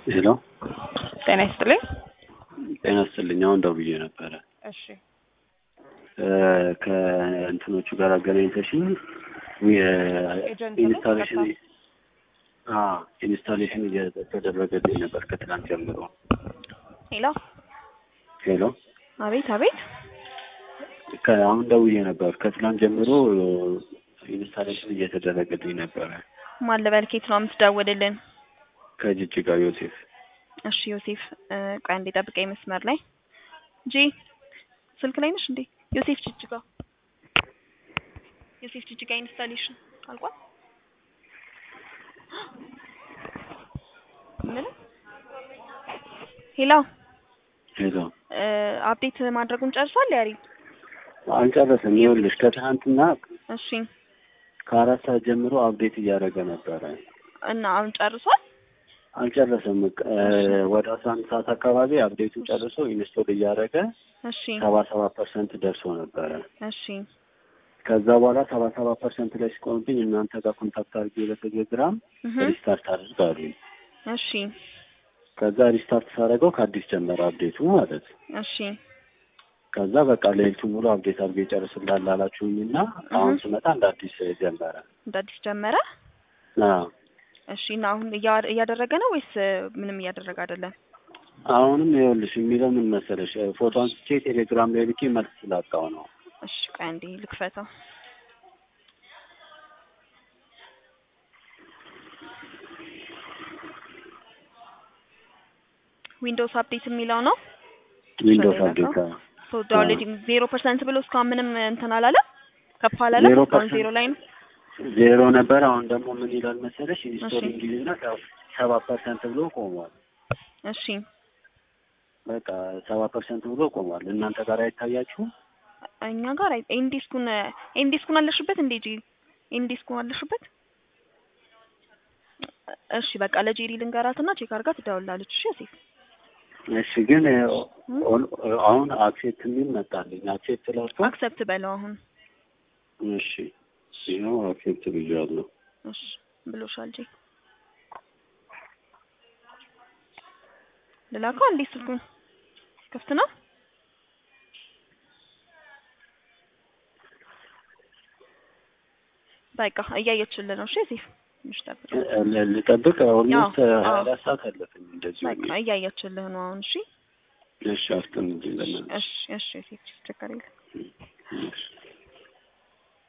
ሄሎ ጤና ይስጥልኝ። ጤና ይስጥልኝ። አሁን ደውዬ ነበረ እሺ ከእንትኖቹ ጋር አገናኝተሽኝ ኤጀንት ኢንስታሌሽን ነው? ኢንስታሌሽን እየተደረገልኝ ነበር ከትናንት ጀምሮ። ሄሎ ሄሎ አቤት አቤት አሁን ደውዬ ነበር ከትናንት ጀምሮ ኢንስታሌሽን እየተደረገልኝ ነበረ ማን ልበል? ኬት ነው የምትደውልልን? ከጅጅጋ ዮሴፍ። እሺ ዮሴፍ እ፣ ቆይ አንዴ ጠብቀኝ መስመር ላይ ጂ ስልክ ላይ ነሽ እንዴ? ዮሴፍ ጅጅጋ ዮሴፍ ጅጅጋ ኢንስታሌሽን አልቋል። ምን ሄሎ ሄሎ እ፣ አፕዴት ማድረጉን ጨርሷል ያሪ? አልጨረሰም። ይኸውልሽ ከትናንትና እሺ ከአራት ሰዓት ጀምሮ አፕዴት እያደረገ ነበረ። እና አሁን ጨርሷል? አልጨረሰም። እ፣ ወደ አስራ አንድ ሰዓት አካባቢ አፕዴቱን ጨርሶ ኢንስቶል እያደረገ እሺ ሰባ ሰባት ፐርሰንት ደርሶ ነበረ። እሺ ከዛ በኋላ ሰባ ሰባት ፐርሰንት ላይ ሲቆምብኝ እናንተ ጋር ኮንታክት አድርጌ በቴሌግራም እህ ሪስታርት አድርግ አሉኝ። እሺ ከዛ ሪስታርት ሳደርገው ከአዲስ ጀመረ አፕዴቱ ማለት እሺ ከዛ በቃ ሌሊቱ ሙሉ አፕዴት አድርጌ ይጨርስላል አላችሁኝ እና አሁን እህ። ስመጣ እንደ አዲስ ጀመረ። እንደ አዲስ ጀመረ። አዎ እሺ እና አሁን እያ- እያደረገ ነው ወይስ እ፣ ምንም እያደረገ አይደለም? አሁንም ይኸውልሽ የሚለው ምን መሰለሽ ፎቶ አንስቼ ቴሌግራም ላይ ልኬ መልስ ስላጣው ነው። እሺ ቆይ አንዴ ልክፈተው። ዊንዶውስ አፕዴት የሚለው ነው። ዊንዶውስ ሌላ አፕዴት ነው? ሶ ዳውንሎዲንግ ዜሮ ፐርሰንት ብሎ እስካሁን ምንም እንትን አላለም፣ ከፍ አላለም። ዜሮ እስካሁን ፐርሰንት ዜሮ ላይ ነው። ዜሮ ነበር። አሁን ደግሞ ምን ይላል መሰለሽ እሺ። ኢንስቶሊንግ ይልና ሰባ ፐርሰንት ብሎ ቆሟል። እሺ በቃ ሰባ ፐርሰንት ብሎ ቆሟል። እናንተ ጋር አይታያችሁም? እኛ ጋር አይ ኤንዲስኩን ኤንዲስኩን አለሽበት እንዴ? ጂ ኤንዲስኩን አለሽበት? እሺ በቃ ለጄሪ ልንገራትና ቼክ አድርጋ ትደውላለች። እሺ ሴፍ እሺ ግን ኦን- አሁን አክሴፕት የሚል መጣልኝ። አክሴፕት ላድርገው? አክሰፕት በለው አሁን። እሺ ይኸው አክሴፕት ብያለሁ። እሺ ብሎሻል ጂ ልላከው እንዴ? ስልኩን ክፍት ነው? በቃ እያየችልን ነው። እሺ ሴፍ ትንሽ ጠብቅ። ል- ልጠብቅ? ኦልሞስት አዎ፣ ሀያ አዎ። አራት ሰዓት አለፈኝ እንደዚሁ። በቃ እያየችልህ ነው አሁን። እሺ እሺ አስጠምልኝ ለምን እሺ እሺ ሴፍ ችግር የለም። እሺ